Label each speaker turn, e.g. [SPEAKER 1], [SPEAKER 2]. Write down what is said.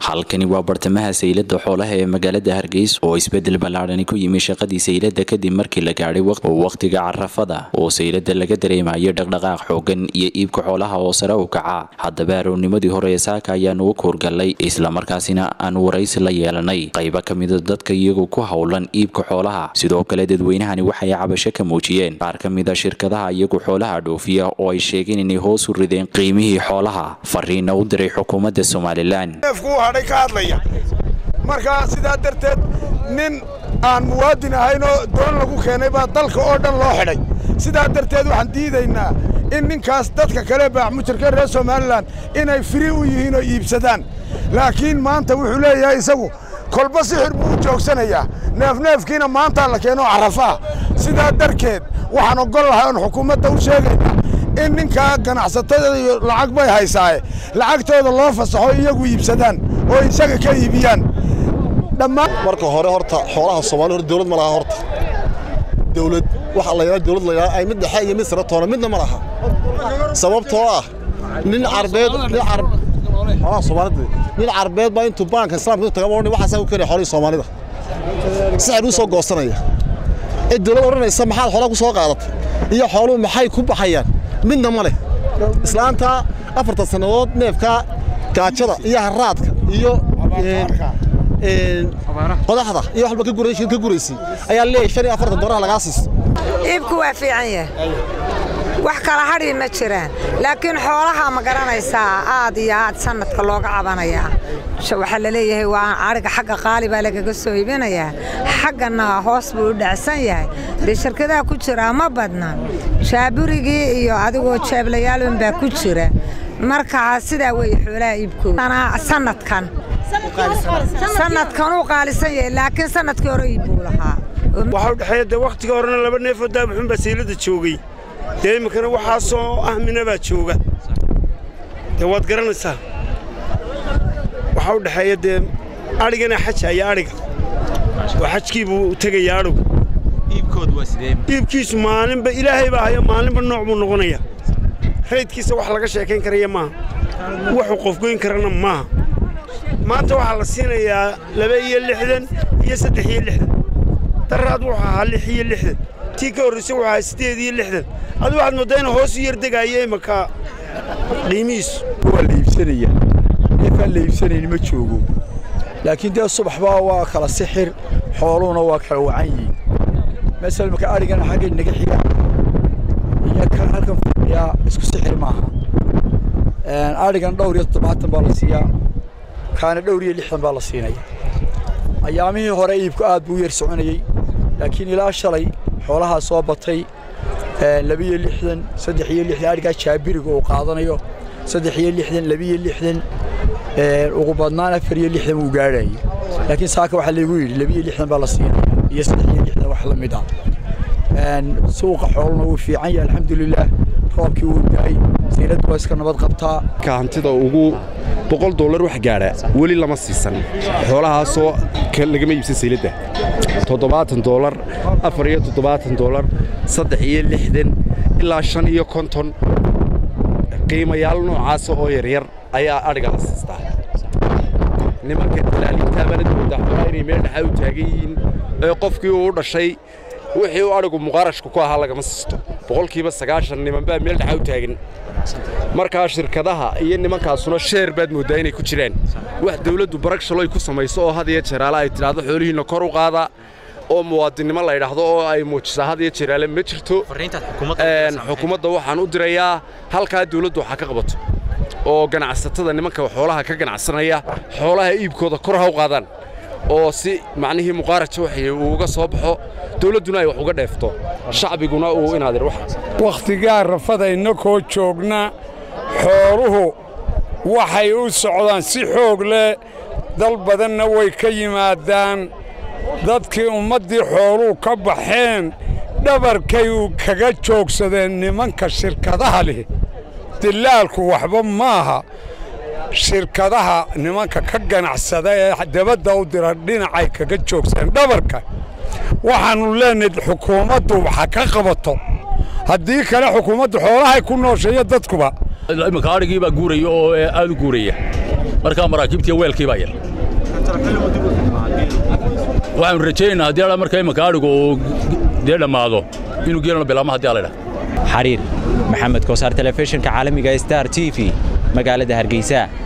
[SPEAKER 1] halkani waa bartamaha saylada xoolaha ee magaalada hargeysa oo isbedel ballaadhani ku yimi shaqadii saylada kadib markii la gaadhay wakhtiga carafada oo saylada laga dareemayo dhaqdhaqaaq xoogan iyo iibka xoolaha oo sare u kaca haddaba aroornimadii hore ee saaka ayaanu u koorgallay islamarkaasina aan waraysi la yeelanay qaybo ka mida dadka iyagoo ku howlan iibka xoolaha sidoo kale dadweynahani waxay cabasho ka muujiyeen qaar ka mida shirkadaha iyagu xoolaha dhoofiya oo ay sheegeen inay hoos u rideen qiimihii xoolaha fariina u diray xukuumadda somalilan
[SPEAKER 2] hadhay ka hadlaya markaa sidaa darteed nin aan muwaadin ahaynoo doon lagu keenay baa dalka oo dhan loo xidhay sidaa darteed waxaan diidaynaa in ninkaas dadka kale baaxmujarka reer somalilan inay firi u yihiin oo iibsadaan laakiin maanta wuxuu leeyahay isagu kolba sixir buu u joogsanayaa neefneefkiina maantaa la keenoo carafaa sidaa darkeed waxaan oggol lahay oon xukuumadda u sheegaynaa in ninkaa ganacsatada iyo lacag bay haysaaye lacagtooda loo fasaxo iyagu iibsadaan oo isaga ka iibiyaan
[SPEAKER 3] marka hore horta xoolaha soomali hore dawlad ma laha horta dawlad waxa la yidhaha dawlad la yidhaha ay mid dhexe iyo mid sare toona midna ma laha sababtoo ah nin carbeed nin carb xoolaha soomaalida nin carbeed baa intuu baanka islaamka taga odhan waxaasaa u keenaya xoolihii soomaalida sixir uu soo goosanaya ee dawlad odhanaysa maxaad xoolaha ku soo qaadatay iyo xooluhu maxay ku baxayaan midna ma leh islaanta afartan sannadood neefka gaajada iyo haraadka iyo qodaxda iyo waxba ka guraysay ayaa leeyahay shan iyo afartan doolar lagaa siiso
[SPEAKER 4] iibku waa fiican yahay wax kala hadhi ma jiraan laakiin xoolaha ma garanaysaa aad iyo aad sanadka looga cabanayaa waxaa la leeyahay waa ariga xagga qaali baa lagaga soo iibinayaa xaggana hoos buu u dhacsan yahay dee shirkadaha ku jiraa ma badna shaaburigii iyo adigoo jeeblayaalun baa ku jira markaa sidaa weeye xoolaha iibkooda sanadkan sanadkan uu qaalisan yahay laakiin sanadkii hore iibbuu lahaa
[SPEAKER 5] waxaa u dhexeeya dee wakhtiga horena laba neefoo daabuxun baa saylada joogay dee iminkana waxaasoo ahmina baa jooga dee waad garanaysaa waxaa u dhexeeya dee adhigana xaja iyo adhiga oo xajkii buu tegaya adhigu iibkiisu maalinba ilaahay baa hayo maalinba nooc buu noqonaya raydkiisa wax laga sheekayn karaya maaha wuxuu qofgoyn karana maaha maanta waxaa la siinayaa laba iyo lixdan iyo saddex iyo lixdan daraad wuxuu ahaa lix iyo lixdan tii ka horraysay wuxuu ahaa siddeed iyo lixdan adu waxaad mooddaa inuu hoos u yardegaayo imanka qiimihiisu
[SPEAKER 6] waa la iibsanaya neefaan la iibsanayn ma joogo laakiin dee subaxbaa waa kala sixir xooluhuna waa kala wacan yihiin masala marka adhigana xagga naga xiga iyo kan halkan fadhiyaa isku sixir maaha adhigan dhowr iyo toddobaatan baa la siiyaa kaana dhowr iyo lixdan baa la siinaya ayaamihii hore iibku aad buu u yar soconayey laakiin ilaa shalay xoolahaa soo batay labiyo lixdan saddex iyo lixdan adhigaa jaabiriga uu qaadanayo saddex iyo lixdan labiyo lixdan ugu badnaan afar iyo lixdan wuu gaadhayay laakiin saaka waxaa laygu yidhi labiyo lixdan baa la siinaya iyo saddex iyo lixdan wax la mid ah suuqa xooluna wuu fiican yahay alxamdulilaah roobkii wuu daay sayladdu waa iska nabad qabtaa
[SPEAKER 7] ka hantida ugu boqol dollar wax gaadha weli lama siisan xoolahaasoo lagama iibsan sayladda toddobaatan dollar afar iyo toddobaatan dollar saddex iyo lixdan ilaa shan iyo konton qiimayaal noocaasa oo yaryar ayaa adhiga la siistaa nimanka dalaalintaabana moodaa xoolaa inay meel dhaxaa u taagan yihiin ee qofkii uu dhashay wixii uu adhigu muqaarashka ku ahaa lagama siisto boqolkiiba sagaashan niman baa meel dhaxaa u taagan markaa shirkadaha iyo nimankaasuna sheer baad mooddaa inay ku jiraan wax dawladdu baragshalo ay ku samayso oo had iyo jeeraale ay tidhaahdo xoolihiinna kor u qaada oo muwaadinnimo la ydhaahdo oo ay muujisaa had iyo jeeraale ma jirto xukuumadda waxaan u dirayaa halkaa dawladdu waxaa ka qabato oo ganacsatada nimanka xoolaha ka ganacsanaya xoolaha iibkooda kor ha u qaadaan oo si macnihii muqaaraja waxay uu uga soo baxo dawladduna ay wax uga dheefto shacbiguna uu inaadir
[SPEAKER 8] wakhtigaa rafadayna koo joogna xooluhu waxay u socdaan si xoog leh dal badanna way ka yimaadaan dadkii ummaddii xooluhu ka baxeen dhabarkay kaga joogsadeen nimanka shirkadaha leh dilaalku waxba maaha shirkadaha nimanka ka ganacsada ee dabadda u dira dhinacay kaga joogsadeen dhabarka waxaannu leenahay xukuumaddu waxa ka qabato haddii kale xukuumaddu xoolahay ku noosheeyo dadkuba
[SPEAKER 9] iminka adhigii baa guuraya oo aad u guuraya markaa maraakiibtiiyo weelkii baa yar waxaanu rajaynaynaa haddii ala marka imanka adhigu uu dee dhammaado inuu geelano bilaamo haddii ala idhaha
[SPEAKER 1] xariir maxamed koosaar telefishinka caalamiga star t v magaalada hargeysa